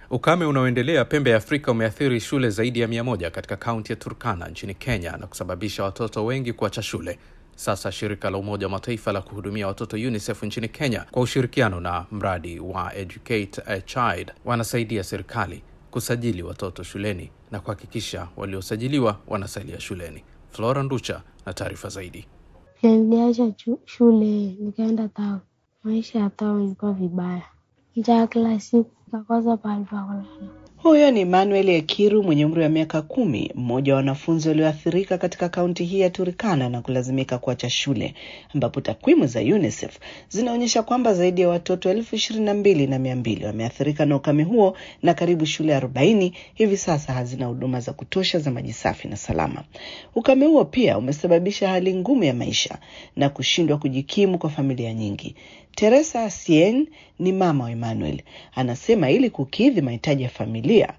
Ukame unaoendelea pembe ya Afrika umeathiri shule zaidi ya mia moja katika kaunti ya Turkana nchini Kenya na kusababisha watoto wengi kuacha shule. Sasa shirika la Umoja wa Mataifa la kuhudumia watoto UNICEF nchini Kenya kwa ushirikiano na mradi wa Educate a Child wanasaidia serikali kusajili watoto shuleni na kuhakikisha waliosajiliwa wanasalia shuleni. Flora Nducha na taarifa zaidi. Niliacha shule nikaenda tao. Maisha ya tao ilikuwa vibaya, njaa kila siku, nikakosa pahali pa kulala. Huyo ni Manuel Ekiru mwenye umri wa miaka kumi, mmoja wa wanafunzi walioathirika katika kaunti hii ya Turkana na kulazimika kuacha shule, ambapo takwimu za UNICEF zinaonyesha kwamba zaidi ya watoto elfu ishirini na mbili na mia mbili wameathirika na ukame huo na karibu shule arobaini hivi sasa hazina huduma za kutosha za maji safi na salama. Ukame huo pia umesababisha hali ngumu ya maisha na kushindwa kujikimu kwa familia nyingi. Teresa Sien ni mama wa Emmanuel, anasema ili kukidhi mahitaji ya familia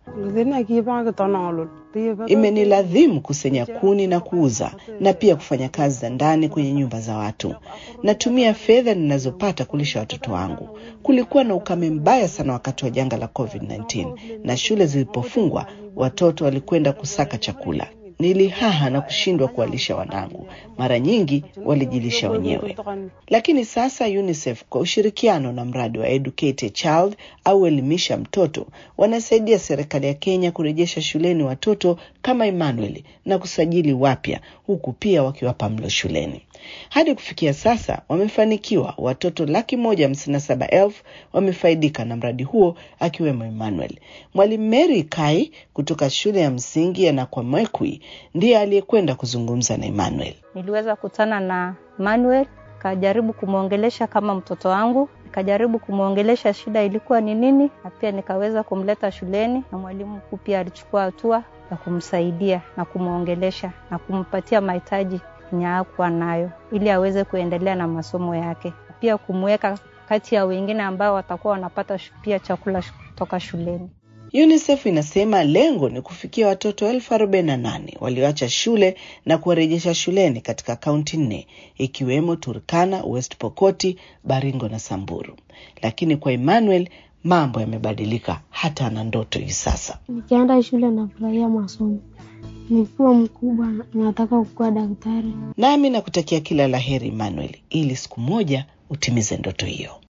imeniladhimu kusenya kuni na kuuza na pia kufanya kazi za ndani kwenye nyumba za watu. Natumia fedha ninazopata kulisha watoto wangu. Kulikuwa na ukame mbaya sana wakati wa janga la COVID-19 na shule zilipofungwa, watoto walikwenda kusaka chakula. Nilihaha na kushindwa kuwalisha wanangu, mara nyingi walijilisha wenyewe. Lakini sasa UNICEF kwa ushirikiano na mradi wa Educate a Child au elimisha mtoto wanasaidia serikali ya Kenya kurejesha shuleni watoto kama Emmanuel na kusajili wapya, huku pia wakiwapa mlo shuleni. Hadi kufikia sasa wamefanikiwa, watoto laki moja hamsini na saba elfu wamefaidika na mradi huo akiwemo Emmanuel. Mwalimu Mary Kai kutoka shule ya msingi ya Nakwamekwi ndiye aliyekwenda kuzungumza na Emmanuel. Niliweza kutana na Emmanuel, kajaribu kumwongelesha kama mtoto wangu, nikajaribu kumwongelesha shida ilikuwa ni nini, na pia nikaweza kumleta shuleni, na mwalimu mkuu pia alichukua hatua ya kumsaidia na kumwongelesha na kumpatia mahitaji yenye hakuwa nayo ili aweze kuendelea na masomo yake, pia kumweka kati ya wengine ambao watakuwa wanapata pia chakula kutoka shuleni. UNICEF inasema lengo ni kufikia watoto elfu arobaini na nane walioacha shule na kuwarejesha shuleni katika kaunti nne ikiwemo Turkana, West Pokoti, Baringo na Samburu. Lakini kwa Emmanuel mambo yamebadilika, hata ana ndoto hivi sasa. Nikienda shule nafurahia masomo, nikiwa mkubwa nataka kukuwa daktari. Nami nakutakia kila la heri Emmanuel, ili siku moja utimize ndoto hiyo.